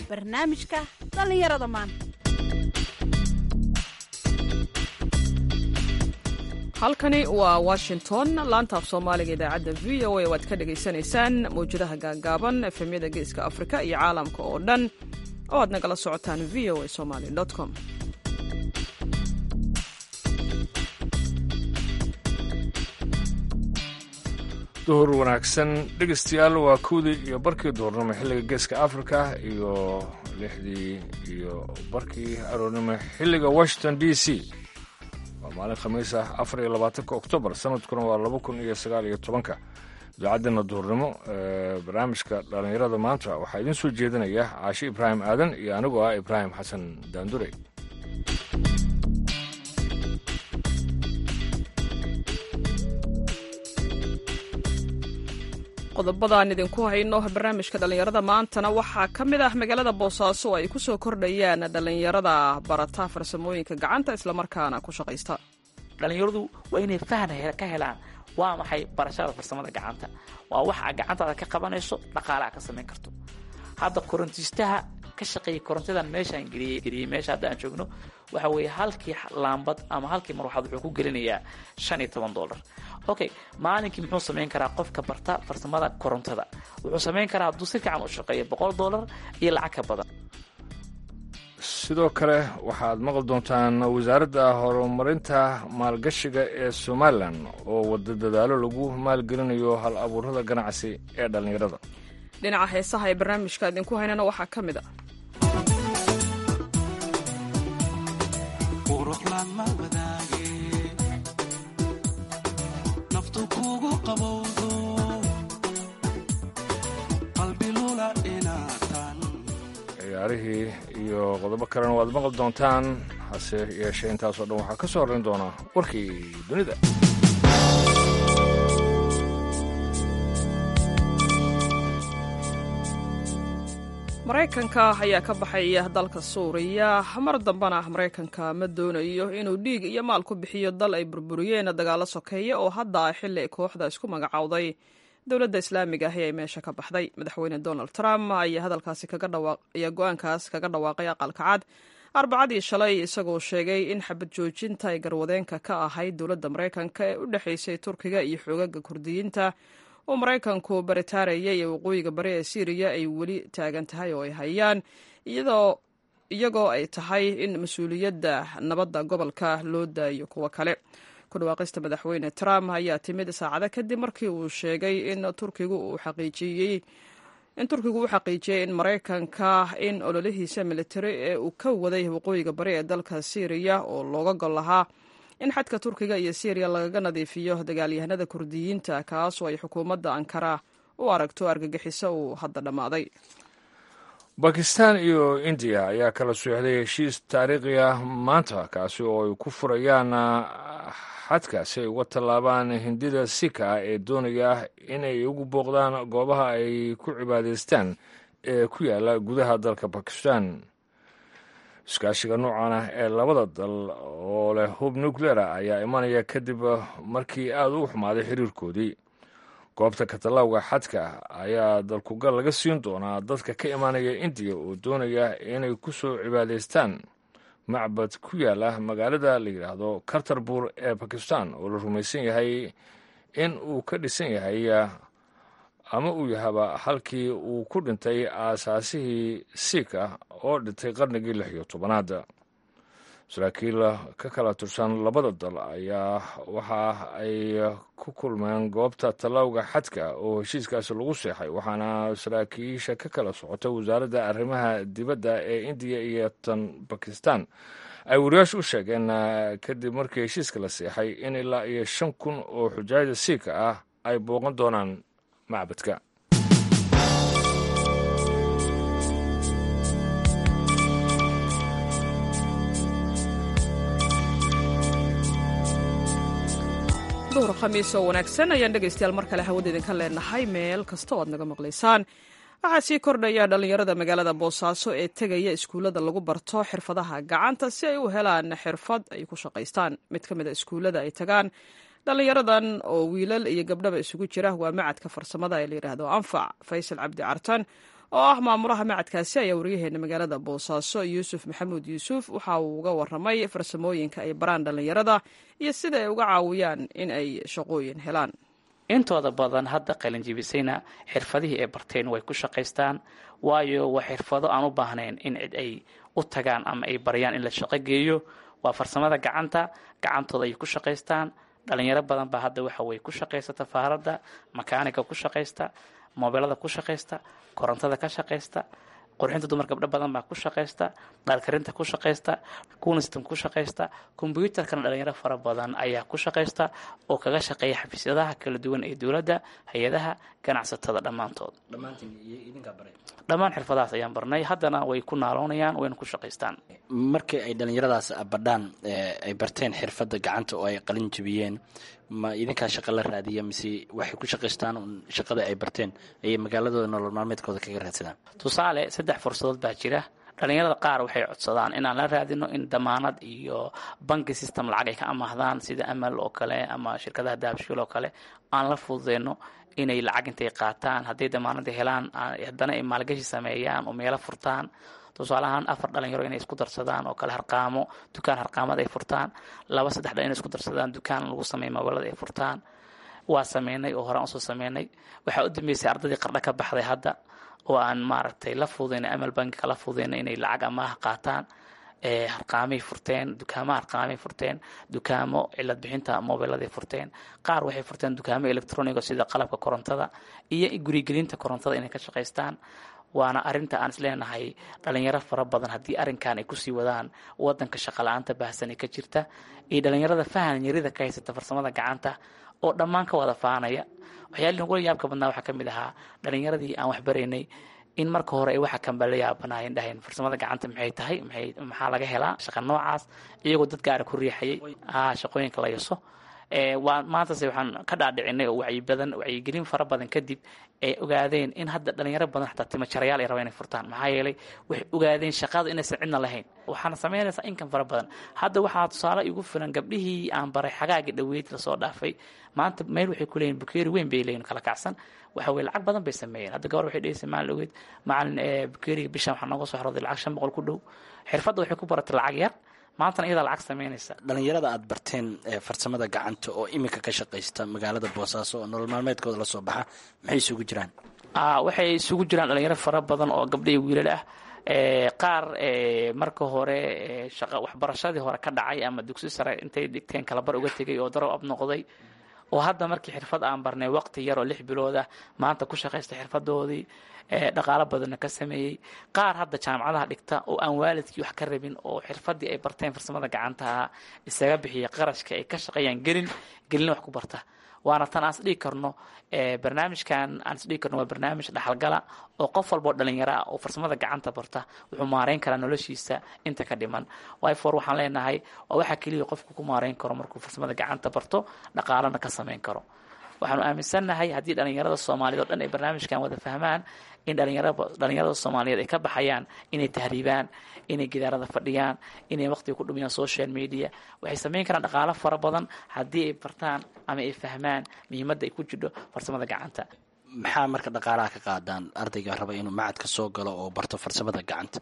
barnaamijka dhallinyarada maanta halkani waa washington laanta af soomaaliga idaacadda v o a waad ka dhagaysanaysaan mawjadaha gaagaaban efemyada geeska afrika iyo caalamka oo dhan oo aad nagala socotaan v o a somaly com duhur wanaagsan dhegeystayaal waa kowdii iyo barkii duhurnimo xilliga geeska africa iyo lixdii iyo barkii aroornimo xilliga washington d c waa maalin khamiis ah afar iyo labaatanka oktoobar sanadkuna waa laba kun iyo sagaal iyo tobanka idaacaddeena duhurnimo ee barnaamijka dhallinyarada maanta waxaa idiin soo jeedinaya caashi ibraahim aadan iyo anigoo ah ibraahim xasan daandure qodobadaan idinku hayno barnaamijka dhallinyarada maantana waxaa ka mid ah magaalada boosaaso oo ay ku soo kordhayaan dhallinyarada barata farsamooyinka gacanta islamarkaana ku shaqaysta dhallinyaradu waa inay fahn ka helaan waa maxay barashada farsamada gacanta waa wax aa gacantaada ka qabanayso dhaqaale aa ka samayn karto hadda korontiistaha ka shaqeeyay korontadan meeshaan geliyey meesha hadda aan joogno waxa weeye halkii laambad ama halkii marwaxaad wuxuu ku gelinayaa shan iyo toban dollar okay maalinkii muxuu samayn karaa qofka barta farsamada korontada wuxuu samayn karaa hadduu si fiican u shaqeeyo boqol dollar iyo lacag ka badan sidoo kale waxaad maqli doontaan wasaaradda horumarinta maalgashiga ee somalilan oo wada dadaalo lagu maalgelinayo hal abuurada ganacsi ee dhallinyarada dhinaca heesaha ee barnaamijka idinku haynana waxaa ka mid a ciyaarihii iyo qodobo kalena waad maqli doontaan hase yeeshee intaasoo dhan waxaa ka soo horrayn doonaa warkii dunida maraykanka ayaa ka baxaya dalka suuriya mar dambana maraykanka ma doonayo inuu dhiig iyo maal ku bixiyo dal ay burburiyeen dagaalo sokeeya oo hadda ah xilli ay kooxda isku magacowday dowladda islaamiga ahi ay meesha ka baxday madaxweyne donald trump ayaa hadalkaasi ayaa go-aankaas kaga dhawaaqay aqalka cad arbacadii shalay isagoo sheegay in xabad joojinta ay garwadeenka ka ahayd dowladda maraykanka ee u dhexaysay turkiga iyo xoogaga kurdiyiinta oo maraykanku baritaarayay ee waqooyiga bari ee syriya ay weli taagan tahay oo ay hayaan iyagoo ay tahay in mas-uuliyadda nabadda gobolka loo daayo kuwo kale ku dhawaaqista madaxweyne trump ayaa timid saacado kadib markii uu sheegay in turkigu uu xaqiijiyey in turkigu u xaqiijiyey in maraykanka in ololihiisa militari ee uu ka waday waqooyiga bari ee dalka syriya oo looga gol lahaa in xadka turkiga iyo syriya lagaga nadiifiyo dagaalyahanada kurdiyiinta kaasoo ay xukuumadda ankara u aragto argagixiso uu hadda dhammaaday bakistan iyo indiya ayaa kala sooxday heshiis taariikhi ah maanta kaasi oo ay ku furayaan xadka si ay uga tallaabaan hindida sika ee doonaya inay ugu booqdaan goobaha ay ku cibaadaystaan ee ku yaala gudaha dalka bakistan iskaashiga noocan ah ee labada dal oo leh hub nucleara ayaa imanaya kadib markii aada u xumaaday xiriirkoodii goobta katalawga xadka ayaa dalkugal laga siin doonaa dadka ka imanaya indiya oo doonaya inay ku soo cibaadaystaan macbad ku yaala magaalada la yidhaahdo kartarbuur ee bakistan oo la rumaysan yahay in uu ka dhisan yahay ama uu yahaba halkii uu ku dhintay aasaasihii siika oo dhintay qarnigii lix iyo tobanaad saraakiil ka kala tirsan labada dal ayaa waxa ay ku kulmeen goobta tallawga xadka oo heshiiskaasi lagu seexay waxaana saraakiisha ka kala socota wasaaradda arrimaha dibadda ee indiya iyo tan bakistan ay wariyaashu u sheegeen kadib markii heshiiska la seexay in ilaa iyo shan kun oo xujaajda siika ah ay booqan doonaan macbadka duhur khamiis oo wanaagsan ayaan dhegaystayaal mar kale hawada idinka leenahay meel kasta oo aad naga maqlaysaan waxaa sii kordhaya dhallinyarada magaalada boosaaso ee tegaya iskuullada lagu barto xirfadaha gacanta si ay u helaan xirfad ay ku shaqaystaan mid ka mid a iskuullada ay tagaan dhallinyaradan oo wiilal iyo gabdhaba isugu jira waa macadka farsamada ee layidhaahdo anfac faysal cabdi cartan oo ah maamulaha macadkaasi ayaa waryaheena magaalada boosaaso yuusuf maxamuud yuusuf waxa uu uga waramay farsamooyinka ay baraan dhallinyarada iyo sida ay uga caawiyaan in ay shaqooyin helaan intooda badan hadda qalinjibisayna xirfadihii ay barteen way ku shaqaystaan waayo waa xirfado aan u baahnayn in cid ay u tagaan ama ay baryaan in la shaqo geeyo waa farsamada gacanta gacantooda ay ku shaqaystaan dhalinyaro badan baa hadda waxa weye ku shaqaysta faaradda makaaniga ku shaqaysta mobeelada ku shaqaysta korontada ka shaqaysta qurxinta dumar gabdho badan baa ku shaqaysta dhaalkarinta ku shaqaysta kunistan ku shaqaysta kombyuutarkana dhalinyaro fara badan ayaa ku shaqaysta oo kaga shaqeeya xafiisyadaha kala duwan ee dowladda hay-adaha ganacsatada dhammaantood dhammaan xirfadahaas ayaan barnay haddana way ku naaloonayaan wayna ku shaqaystaan markii ay dhallinyaradaas badhaan ay barteen xirfadda gacanta oo ay qalin jabiyeen ma idinkaa shaqo la raadiya mise waxay ku shaqaystaan shaqada ay barteen ayay magaaladooda nolol maalmeedkooda kaga raadsadaan tusaale saddex fursadood baa jira dhalinyarada qaar waxay codsadaan inaan la raadino in damaanad iyo banki system lacag ay ka amaahdaan sida amal oo kale ama shirkadaha dahabshiil oo kale aan la fududeyno inay lacag intay qaataan hadday damaanada helaan haddana ay maalgashi sameeyaan oo meelo furtaan tusaale ahaan afar dhalinyaro inay isku darsadaan oo kale harqaamo dukaan harqaamada ay furtaan laba saddex dhal inay isku darsadaan dukaan lagu sameeya mobeelada ay furtaan waa sameynay oo horaan usoo sameynay waxaa u dambeysay ardaydii qardha ka baxday hadda oo aan maaragtay la fududeyna amal bankiga la fududeyna inay lacag amaaha qaataan harqaamay furteen dukaamo harqaamay furteen dukaamo cilad bixinta mobeeladay furteen qaar waxay furteen dukaamo electroniga sida qalabka korontada iyo gurigelinta korontada inay ka shaqaystaan waana arinta aan isleenahay dhalinyaro fara badan haddii arrinkan ay kusii wadaan wadanka shaqala-aanta baahsan ee ka jirta iyo dhalinyarada fahan yarida ka haysata farsamada gacanta oo dhammaan ka wada faanaya waxyaalihi nagula yaabka badnaa waxaa ka mid ahaa dhalinyaradii aan waxbaraynay in marka hore ay waxa kanba la yaabanaayeen dhaheen farsamada gacanta maxay tahay maxay maxaa laga helaa shaqa noocaas iyagoo dad gaara ku riixayay shaqooyinka la yaso waa maantase waxaan ka dhaadhicinay oo wacyi badan wacyigelin fara badan kadib ay ogaadeen in hadda dhalinyaro badan xataa timajarayaal ay rabaan inay furtaan maxaa yeelay waxay ogaadeen shaqada inaysan cidna lahayn waxaana samaynaysaa inkan fara badan hadda waxaa tusaale igu filan gabdhihii aan baray xagaagi dhaweyd lasoo dhaafay maanta meel waxay ku leeyihin bukeeri weyn bay leeyihin kala kacsan waxa weye lacag badan bay sameeyeen hadda gabar waxay dhegeysay maalin dhaweyd macalin bukeeriga bishan waxaa nooga soo xorooday lacag shan boqol ku dhow xirfadda waxay ku baratay lacag yar maantana iyadaa lacag samaynaysa dhalinyarada aada barteen farsamada gacanta oo iminka ka shaqaysta magaalada boosaaso oo nolol maalmeedkooda lasoo baxa maxay isugu jiraan waxay isugu jiraan dhalinyaro fara badan oo gabdha iyo wiilal ah qaar marka hore shaqa waxbarashadii hore ka dhacay ama dugsi sare intay dhigteen kalabar uga tegay oo darow ab noqday oo hadda markii xirfad aan barnay waqti yar oo lix bilood ah maanta ku shaqaysta xirfadoodii dhaqaalo badanna ka sameeyey qaar hadda jaamacadaha dhigta oo aan waalidkii wax ka rabin oo xirfadii ay barteen farsamada gacantaha isaga bixiya qarashka ay ka shaqeeyaan gelin gelina wax ku barta waana tan aan isdhigi karno barnaamijkan aan isdhigi karno waa barnaamij dhaxalgala oo qof walboo dhalinyaro ah oo farsamada gacanta barta wuxuu maareyn karaa noloshiisa inta ka dhiman wyfor waxaan leenahay waa waxaa keliya qofku ku maareyn karo markuu farsamada gacanta barto dhaqaalana ka sameyn karo waxaanu aaminsannahay haddii dhalinyarada soomaaliyeed o dhan ay barnaamijkan wada fahmaan in dhalinyarada soomaaliyeed ay ka baxayaan inay tahriibaan inay gidaarada fadhiyaan inay waqtiga ku dhumiyaan social media waxay sameyn karaan dhaqaalo fara badan haddii ay bartaan ama ay fahmaan muhiimadda ay ku jidho farsamada gacanta maxaa marka dhaqaalaha ka qaadaan ardayga raba inuu macadka soo galo oo barto farsamada gacanta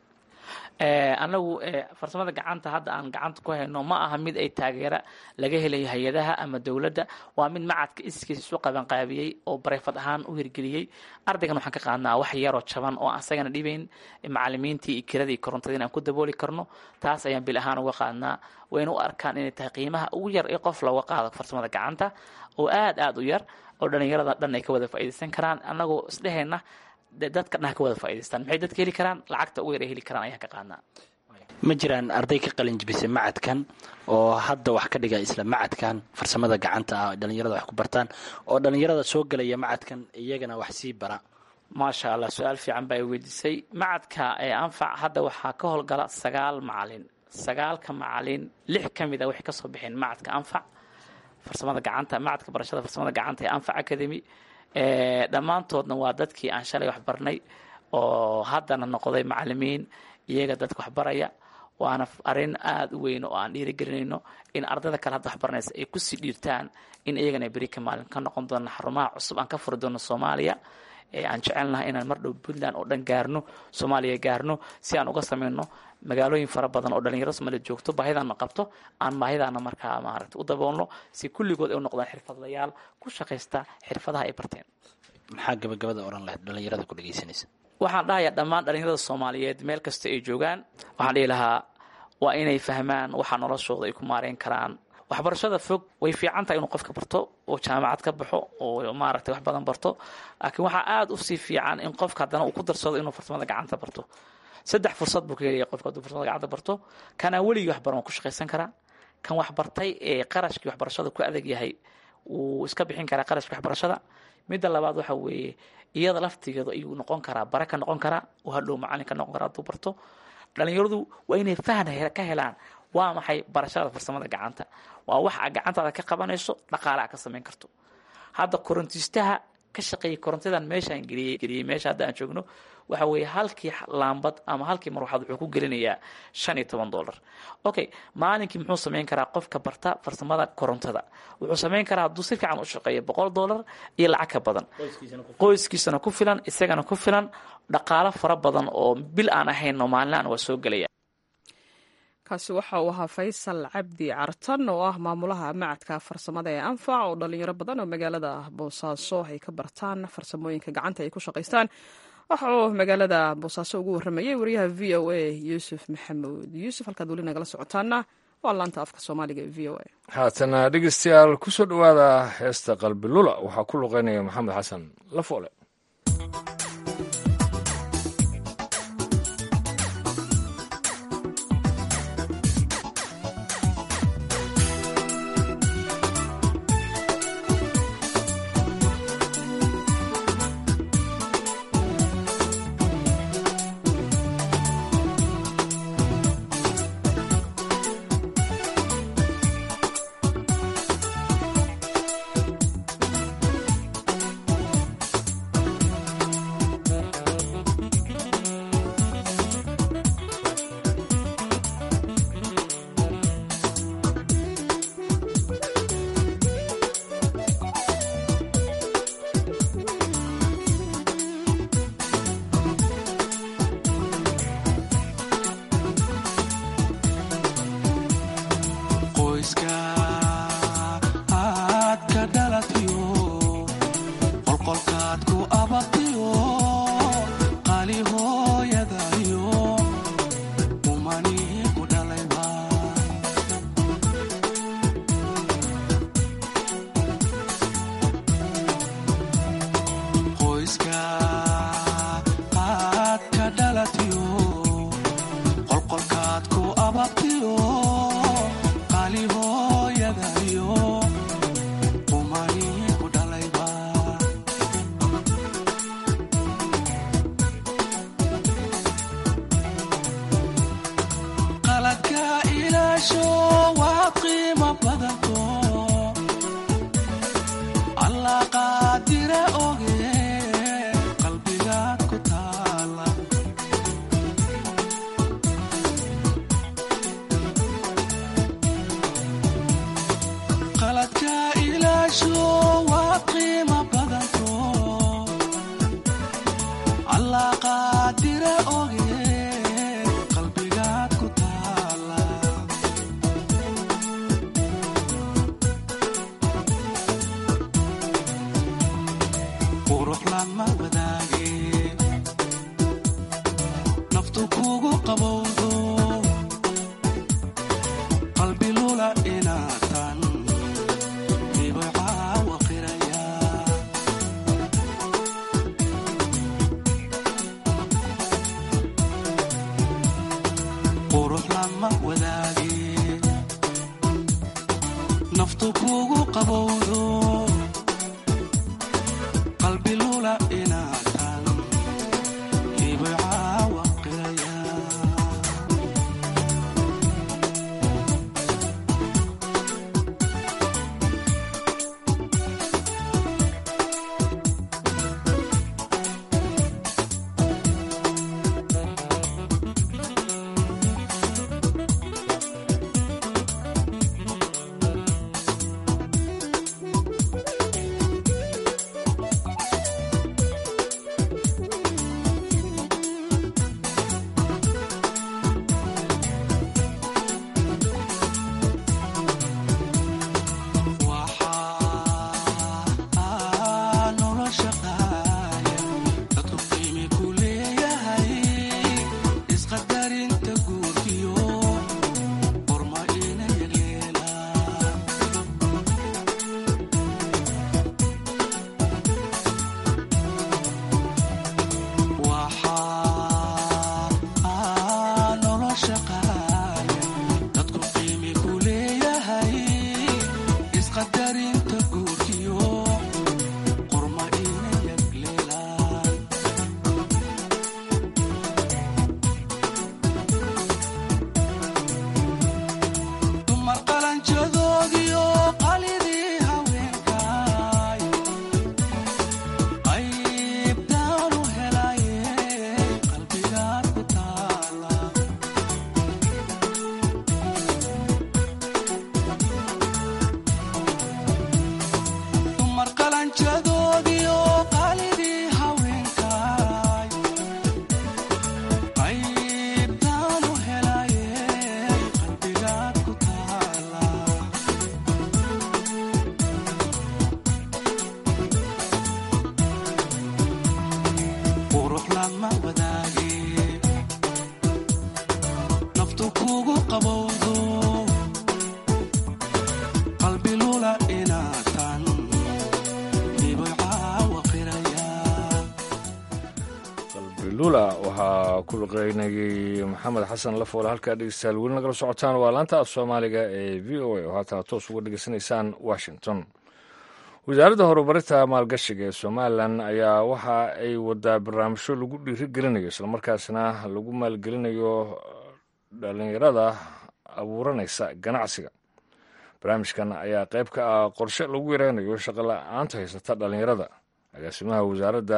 anagu farsamada gacanta hadda aan gacanta ku hayno ma aha mid ay taageera laga helayo hay-adaha ama dowladda waa mid macadka iskiis isu qabanqaabiyey oo bareyfad ahaan u hirgeliyey ardaygan waxaan ka qaadnaa wax yaroo jaban oo asagana dhibayn macalimiintii iyo kiradii korontadii in aan ku dabooli karno taas ayaan bil ahaan uga qaadnaa wayna u arkaan inay tahay qiimaha ugu yar ee qof looga qaado farsamada gacanta oo aad aada u yar oo dhalinyarada dhan ay ka wada faa'iidaysan karaan annagoo isdhehayna dadka dhaha ka wada faa'idaystaan maxay dadka heli karaan lacagta ugu yar ay heli karaan ayaan ka qaadnaa ma jiraan arday ka qalin jibisay macadkan oo hadda wax ka dhiga isla macadkan farsamada gacanta ah dhalinyarada wax ku bartaan oo dhalinyarada soo gelaya macadkan iyagana wax sii bara maasha allah su-aal fiican baa i weydiisay macadka ee anfac hadda waxaa ka howlgala sagaal macalin sagaalka macalin lix ka mid a waxay kasoo baxeen macadka anfac farsamada gacanta macadka barashada farsamada gacanta ee anfac academy dhammaantoodna waa dadkii aan shalay wax barnay oo haddana noqday macalimiin iyaga dadka waxbaraya waana arrin aada u weyn oo aan dhiirigelinayno in ardayda kale hadda waxbaranaysa ay kusii dhiirtaan in iyagana beri ka maalin ka noqon doona xarumaha cusub aan ka furi doono soomaaliya aan jecelnahay inaan mar dhow puntland oo dhan gaarno soomaaliya gaarno si aan uga sameyno magaalooyin fara badan oo dhalinyaro somaaliya joogto baahidana qabto aan baahidana markaa maaragta u daboolno si kulligood ay u noqdaan xirfadlayaal ku shaqaysta xirfadaha ay barteen maxaa gabagabada oran lahayd dhalinyarada ku dhegeysanaysa waxaan dhahayaa dhammaan dhalinyarada soomaaliyeed meel kasta ay joogaan waxaan dhihi lahaa waa inay fahmaan waxa noloshooda ay ku maareyn karaan waxbarashada fog way fiican tahay inuu qofka barto oo jaamacad ka baxo oo maaragtay wax badan barto laakiin waxaa aada usii fiican in qofka haddana uu ku darsado inuu farsamada gacanta barto saddex fursad buu ka helaya qofka hadduu farsamada gacanta barto kanaa weligii waxbaran waa ku shaqaysan karaa kan waxbartay ee qarashkii waxbarashada ku adag yahay wuu iska bixin karaa qarashkii waxbarashada midda labaad waxa weeye iyada laftigeedu ayuu noqon karaa bara ka noqon karaa oo hadhow macalin ka noqon karaa hadduu barto dhalinyaradu waa inay fahn ka helaan waa maxay barashada farsamada gacanta waa wax a gacantaada ka qabanayso dhaqaale a ka samayn karto hadda korontiistaha ka shaqeeyay korontadan meeshaan geliyey geliyey meesha hadda aan joogno waxa weeye halkii laambad ama halkii marwaxaad wuxuu ku gelinayaa shan iyo toban dollar okay maalinkii muxuu samayn karaa qofka barta farsamada korontada wuxuu samayn karaa hadduu si fiican u shaqeeyo boqol dollar iyo lacag ka badan qoyskiisana ku filan isagana ku filan dhaqaalo fara badan oo bil aan ahaynno maalinaan waa soo gelaya kaasi waxa uu ahaa faysal cabdi cartan oo ah maamulaha macadka farsamada ee anfac oo dhalinyaro badan oo magaalada boosaaso ay ka bartaan farsamooyinka gacanta ay ku shaqaystaan waxa uu magaalada boosaaso ugu waramayay wariyaha v o a yuusuf maxamuud yuusuf halkaad weli nagala socotaana waa laanta afka soomaaliga ee v o a haatana dhegeystayaal ku soo dhowaada heesta qalbi lula waxaa ku luqeynaya maxamed xasan lafoole lula waxaa ku luqeynayey maxamed xasan lafoole halkaa dhegeystayaal weli nagala socotaan waa laanta af soomaaliga ee v o a oo haatana toos uga dhegeysanaysaan washington wasaaradda horumarinta maalgashiga ee somalilan ayaa waxa ay wadaa barnaamijyo lagu dhiirigelinayo islamarkaasna lagu maalgelinayo dhalinyarada abuuranaysa ganacsiga barnaamijkan ayaa qayb ka ah qorshe lagu yareynayo shaqo la-aanta haysata dhalinyarada agaasimaha wasaaradda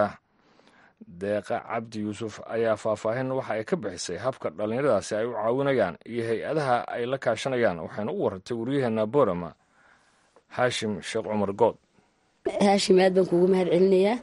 deeqa cabdi yuusuf ayaa faahfaahin waxa ay ka bixisay habka dhallinyaradaasi ay u caawinayaan iyo hay-adaha ay la kaashanayaan waxayna u warantay waryaheena borama haashim sheekh cumar good haashim aad baan kuugu mahad celinayaa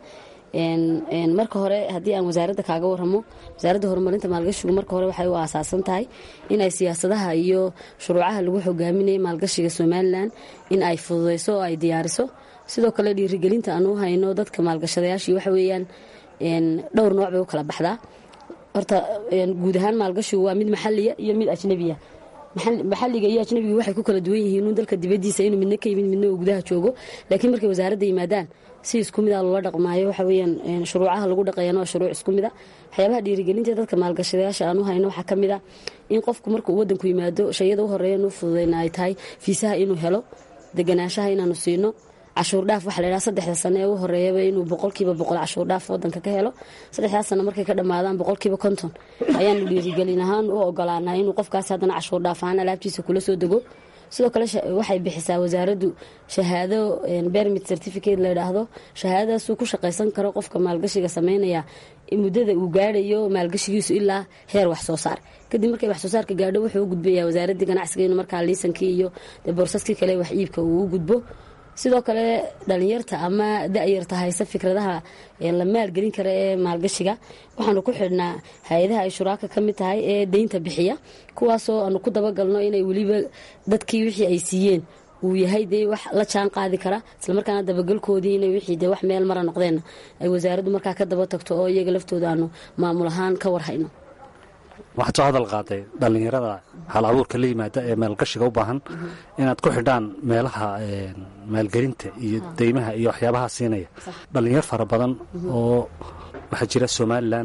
marka hore haddii aan wasaaradda kaaga waramo wasaaradda horumarinta maalgashigu marka hore waxay u aasaasan tahay inay siyaasadaha iyo shuruucaha lagu hogaaminaya maalgashiga somalilan in ay fududeyso oo ay diyaariso sidoo kale dhiirigelinta aan u hayno dadka maalgashadayaashii waxa weeyaan dhowr nooc bay u kala baxdaa horta guud ahaan maalgashigu waa mid maxaliya iyo mid ajnabiya maxaliga iyo ajnabiga waxay ku kala duwan yihiin un dalka dibadiisa inuu midna ka yimid midna uu gudaha joogo laakiin markay wasaaradda yimaadaan si isku mid a loola dhaqmaayo waxa weyaan shuruucaha lagu dhaqayana waa shuruuc isku mid a waxyaabaha dhiirigelinta dadka maalgashadayaasha aan u hayno waxaa ka mid a in qofku markuu wadanku yimaado shayada u horeeya nuu fududeyna ay tahay fiisaha inuu helo deganaanshaha inaanu siino cashuur dhaaf waxa laydhaha saddexda sano ee u horeeyaba inuu boqolkiiba boqol cashuur dhaaf wadanka ka helo saddexdaas sano markay ka dhammaadaan boqolkiiba konton ayaanu dhiirigelin ahaan u ogolaanaa inuu qofkaas haddana cashuur dhaaf ahaan alaabtiisa kula soo dego sidoo kale waxay bixisaa wasaaraddu shahaado bermit certificate layidhaahdo shahaadadaasuu ku shaqaysan karo qofka maalgashiga sameynaya muddada uu gaadhayo maalgashigiisu ilaa heer wax soo saar kadib markay wax soo saarka gaadho wuxuu u gudbayaa wasaaraddii ganacsiga inuu markaa liisankii iyo boorsaskii kale wax iibka uu u gudbo sidoo kale dhalinyarta ama da-yarta hayse fikradaha la maalgelin kara ee maalgashiga waxaanu ku xidhnaa hay-adaha ay shuraaka ka mid tahay ee deynta bixiya kuwaasoo aanu ku dabagalno inay weliba dadkii wixii ay siiyeen uu yahay dee wax la jaan qaadi kara islamarkaana dabagalkoodii inay wixii dee wax meel mara noqdeenna ay wasaaraddu markaa ka daba tagto oo iyaga laftooda aanu maamul ahaan ka warhayno waxaad soo hadal qaaday dhallinyarada hal abuurka la yimaada ee maalgashiga u baahan inaad ku xidhaan meelaha maalgelinta iyo deymaha iyo waxyaabaha siinaya dhallinyar fara badan oo waxaa jira somalilan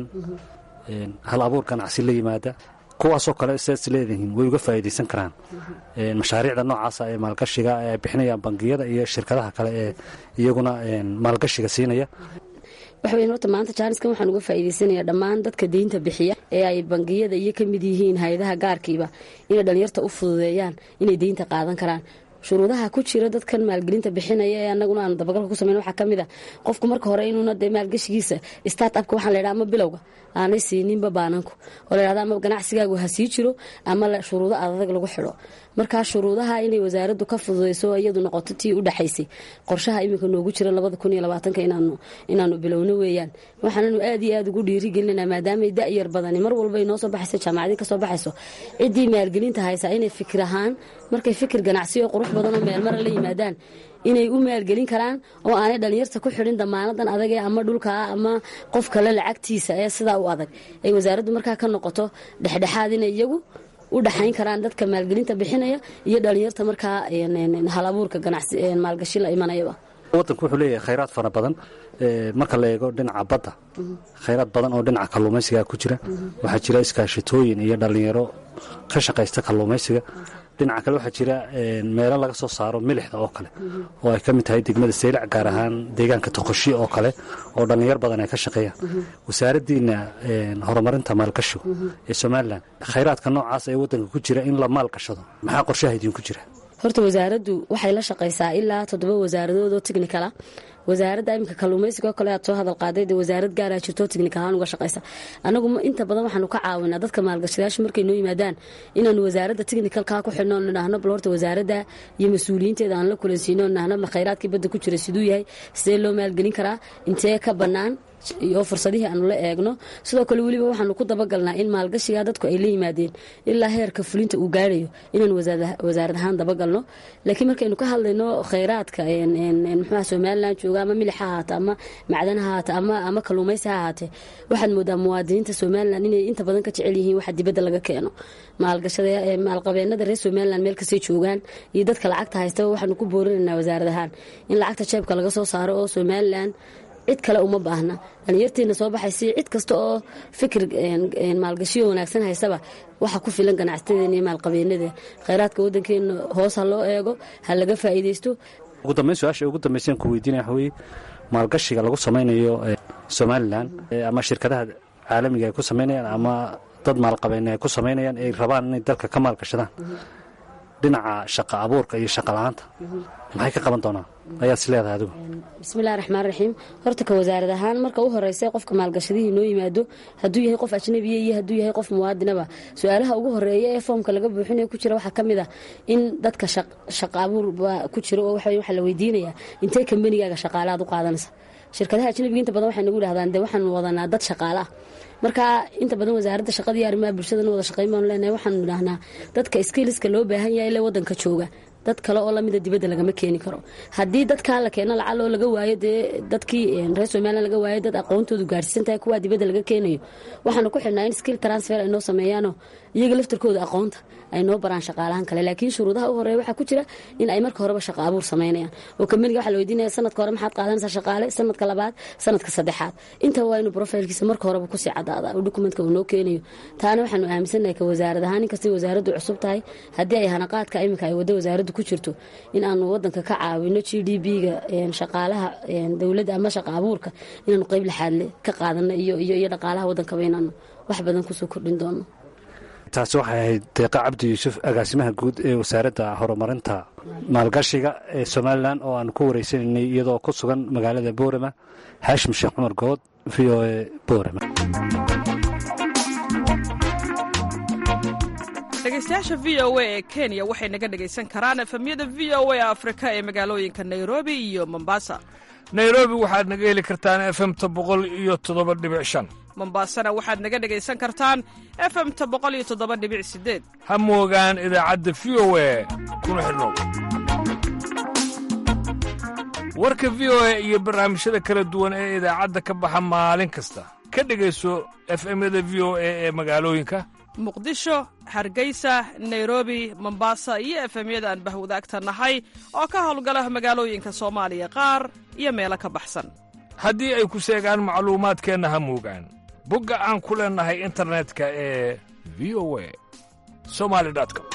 hal abuur ganacsi la yimaada kuwaasoo kale sidaas leedihiin way uga faa'iidaysan karaan mashaariicda noocaasa ee maalgashiga ee ay bixinayaan bangiyada iyo shirkadaha kale ee iyaguna maalgashiga siinaya waxa weyan horta maanta jaaniskan waxaan uga faa'iidaysanayaa dhammaan dadka deynta bixiya ee ay bangiyada iyo ka mid yihiin hay-adaha gaarkiiba inay dhalinyarta u fududeeyaan inay deynta qaadan karaan shuruudaha ku jira dadkan maalgelinta bixinaya ee anaguna aanu dabagalka ku sameyn waxaa ka mid a qofku marka hore inuuna dee maalgashigiisa start upka waxaan la ydhaha ama bilowga aanay siininba baananku oo la ydhahda ama ganacsigaagu ha sii jiro ama shuruudo adag lagu xidho markaa shuruudaha inay wasaaraddu ka fududeyso iyadu noqoto tii u dhexaysay qorshaha iminka noogu jira labada kun iyo labaatanka inaanu bilowno weeyaan waxaananu aad iyo aad ugu dhiirigelinanaa maadaamay da-yar badani mar walba ay noo soo baxayso jaamacadii kasoo baxayso ciddii maalgelinta haysaa inay fikir ahaan markay fikir ganacsi oo qurux badan oo meelmara la yimaadaan inay u maalgelin karaan oo aanay dhalinyarta ku xidhin damaanadan adagee ama dhulkaa ama qof kale lacagtiisa ee sidaa u adag ay wasaaraddu markaa ka noqoto dhexdhexaad inay iyagu u dhaxayn karaan dadka maalgelinta bixinaya iyo dhalinyarta markaa hal abuurka maalgashi la imanayaba wadanku wuxuu leeyahay khayraad fara badan marka la eego dhinaca badda khayraad badan oo dhinaca kalluumaysiga ku jira waxaa jira iskaashitooyin iyo dhallinyaro ka shaqaysta kalluumaysiga dhinaca kale waxaa jira meelo laga soo saaro milixda oo kale oo ay ka mid tahay degmada saylac gaar ahaan deegaanka toqoshi oo kale oo dhallinyar badan ay ka shaqeeyaan wasaaraddiina horumarinta maalgashigu ee somalilan khayraadka noocaas ee waddanka ku jira in la maalgashado maxaa qorshaha idinku jira horta wasaaraddu waxay la shaqaysaa ilaa toddoba wasaaradood oo technicala wasaaradda iminka kalluumaysiga oo kale aad soo hadal qaaday dee wasaarad gaaraa jirto technical ahaan uga shaqaysa anagu inta badan waxaanu ka caawinaa dadka maalgashadayaasha markay noo yimaadaan inaanu wasaaradda technicalkaa ku xidhno nidhaahno bal horta wasaaradda iyo mas-uuliyiinteeda aan la kulansiino nidhaahno khayraadkii badda ku jira siduu yahay sidee loo maalgelin karaa intee ka bannaan iyo fursadihii aanu la eegno sidoo kale weliba waxaanu ku dabagalnaa in maalgashiga dadku ay la yimaadeen ilaa heerka fulinta uu gaarayo inaanu wasaarad ahaan dabagalno laakiin markaynu ka hadlayno khayraadka muxuuha somalilan jooga ama milix ha ahaate ama macdan ha ahaate ama kalluumaysi ha ahaatee waxaad moodaa muwaadiniinta somalilan inay inta badan ka jecel yihiin waxa dibadda laga keeno maalqabeenada reer somalilan meel kastay joogaan iyo dadka lacagta haystaba waxaanu ku boorinaynaa wasaarad ahaan in lacagta jeebka laga soo saaro oo somalilan cid kale uma baahna dhalinyartiina soo baxaysi cid kasta oo fikir maalgashiyo wanaagsan haysaba waxa ku filan ganacsatadeena iyo maalqabeenada khayraadka wadankeena hoos ha loo eego ha laga faa'iidaysto ugu dambeyn su-aasha ugu dambaysan ku weydiinaya waxa weeye maalgashiga lagu samaynayo somalilan ama shirkadaha caalamiga ay ku samaynayaan ama dad maalqabeene ay ku samaynayaan ay rabaan inay dalka ka maalgashadaan dhinaca shaqa abuurka iyo shaqa la-aanta maxay ka qaban doonaan ayaad is leedahay adigu bismillahi raxmaan raxiim horta ka wasaarad ahaan marka u horeysa qofka maalgashadihii noo yimaado hadduu yahay qof ajnabiya iyo hadduu yahay qof muwaadinaba su-aalaha ugu horeeya ee foomka laga buuxinayo ku jira waxaa ka mid ah in dadka shaqa abuur baa ku jira oo waxaa la weydiinayaa intee kambanigaaga shaqaalaad u qaadanaysa shirkadaha ajnabiga inta badan waxay nagu dhahdaan dee waxaanu wadanaa dad shaqaale ah marka inta badan wasaaradda shaqada iyo arrimaha bulshadana wada shaqayn baanu leenahay waxaanu idhaahnaa dadka skiliska loo baahan yahay ile wadanka jooga dad kale oo lamida dibadda lagama keeni karo haddii dadkaa la keeno lacal oo laga waayo dee dadkii reer somalilan laga waayo dad aqoontoodu gaarsiisan tahay kuwaa dibadda laga keenayo waxaanu ku xidhnaa in skill transfer ay noo sameeyaanoo iyaga laftarkooda aqoonta ay noo baraan shaqaalahan kale laakiin shuruudaha u horeeya waxaa ku jira in ay marka horeba shaqa abuur samaynayaan oo kambaniga waxaa la weydiinaya sanadka hore maxaad qaadanaysaa shaqaale sanadka labaad sanadka saddexaad inta waa inuu profilkiisa marka horeba kusii cadaada oo dokumentka uu noo keenayo taana waxaanu aaminsannahay ka wasaarad ahaan inkastay wasaaraddu cusub tahay haddii ay hanaqaadka iminka ay waddo wasaaraddu ku jirto in aanu wadanka ka caawino g d b-ga shaqaalaha dowladda ama shaqa abuurka inaanu qeyb laxaadle ka qaadano iyo dhaqaalaha wadankaba inaanu wax badan kusoo kordhin doono taasi waxay ahayd deeqa cabdi yuusuf agaasimaha guud ee wasaaradda horumarinta maalgashiga ee somalilan oo aanu ku wareysanaynay iyadoo ku sugan magaalada boorama haashim sheekh cumar good v o e boorama dhegeystayaasha v o a ee kenya waxay naga dhegaysan karaan efemyada v o a afrika ee magaalooyinka nairobi iyo mombasa nairobi waxaad naga heli kartaan efemta boqol iyo toddoba dhibic shan mombasana waxaad naga dhegaysan kartaan efemta boqol iyo toddoba dhibic sideed ha moogaan idaacadda v o a kuna xidhnow warka v o a iyo barnaamijyada kala duwan ee idaacadda ka baxa maalin kasta ka dhegayso efemyada v o a ee magaalooyinka muqdisho hargeysa nairobi mombasa iyo efemyada aan bahwadaagta nahay oo ka howlgala magaalooyinka soomaaliya qaar iyo meelo ka baxsan haddii ay ku seegaan macluumaadkeenna ha moogaan bogga aan ku leennahay internetka ee v o a somali com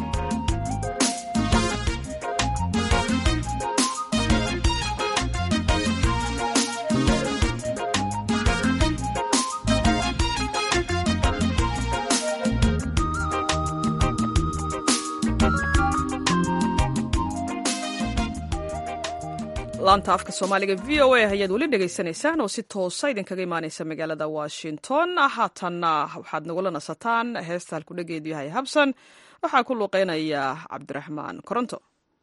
laanta afka soomaaliga v o a ayaad weli dhegaysanaysaan oo si toosa idinkaga imaanaysa magaalada washington haatanna waxaad nagula nasataan heesta halkudhegeedu yahay habsan waxaa ku luuqeynaya cabdiraxmaan koronto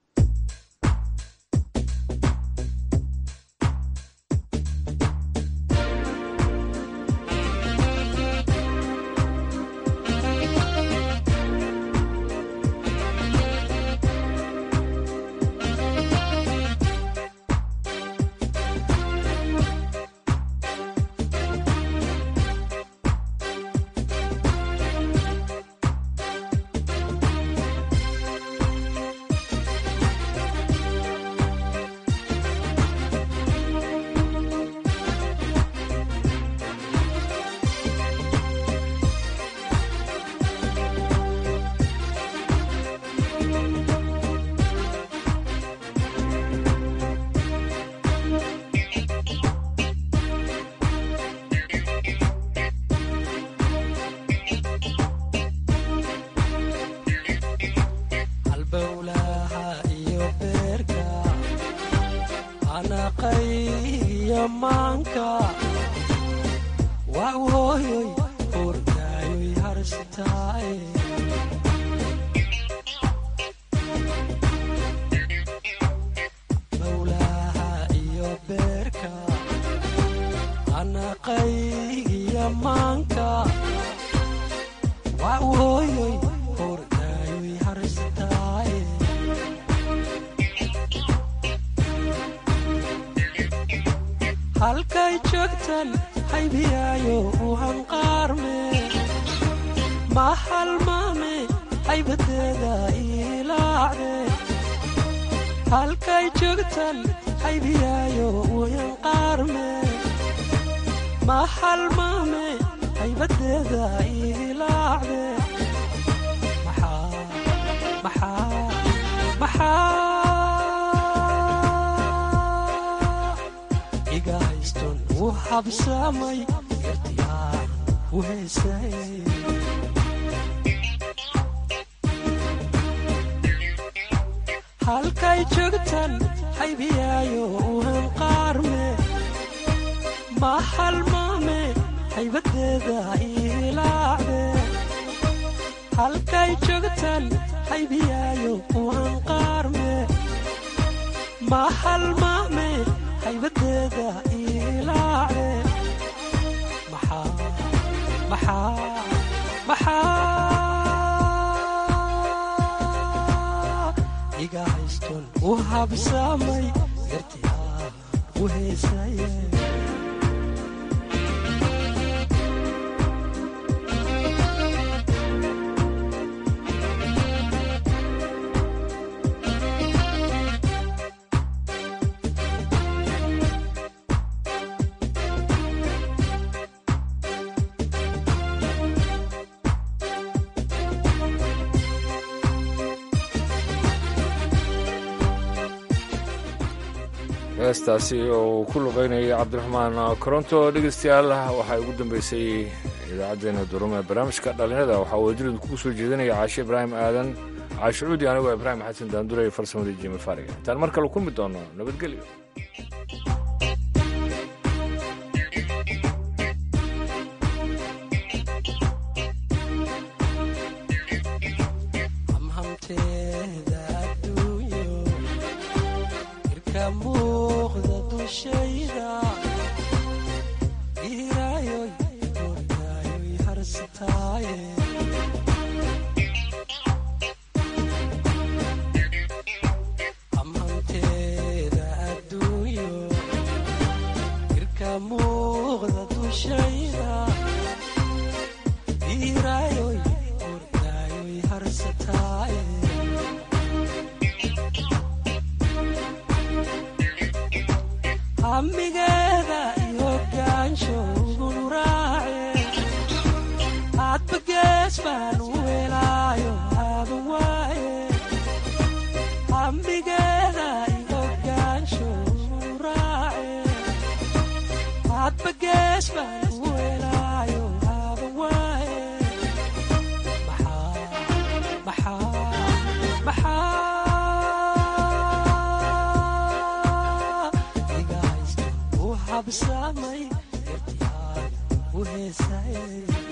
halkay joogtan haybiyaayo u hanqaarme ma halmaame haybadeeda ilaacde halkay joogtan haybiyaayo wayan qaarme ma halmaame haybadeeda ilaacde maxaa maxaa maxaa iga hayston u habsamay yartiyaan u heesay halkay joogtan haybiyaayo uhan qaarme ma halmaame haybadeeda ilaacde halkay joogtan haybiyaayo uhan qaarme ma halmaame haybadeeda ilaacde maxaa maxaa maxaa iga hayston u habsamay yartiyaa u heesaye heestaasi oo uu ku luqaynayay cabdiraxmaan koronto dhegeystayaal waxaa ugu dambeysay idaacaddeenna durume barnaamijka dhallinyada waxaa wadajiradu kugu soo jeedinaya caashe ibraahim aadan caashucuudi anigoo ibraahim xasan daandure farsamadii jimi fariga intaan mar kale kulmi doono nabadgelyo hamhamteeda adduunyo irka muuqda dushayda giiraayoy ordaayoy harsataaye hamhamteeda adduunyo irka muuqda dushayda giiraayoy ordaayoy harsataaye hamigeeda iyo gaansho ugun raace hadba gees baan u helaayo haba waaye hamigeeda iyo gaansho ugun raace hadba gees baan u helaayo haba waaye maxaa maxaa maxaa iga haysta u habsamay yartiyaan u heesay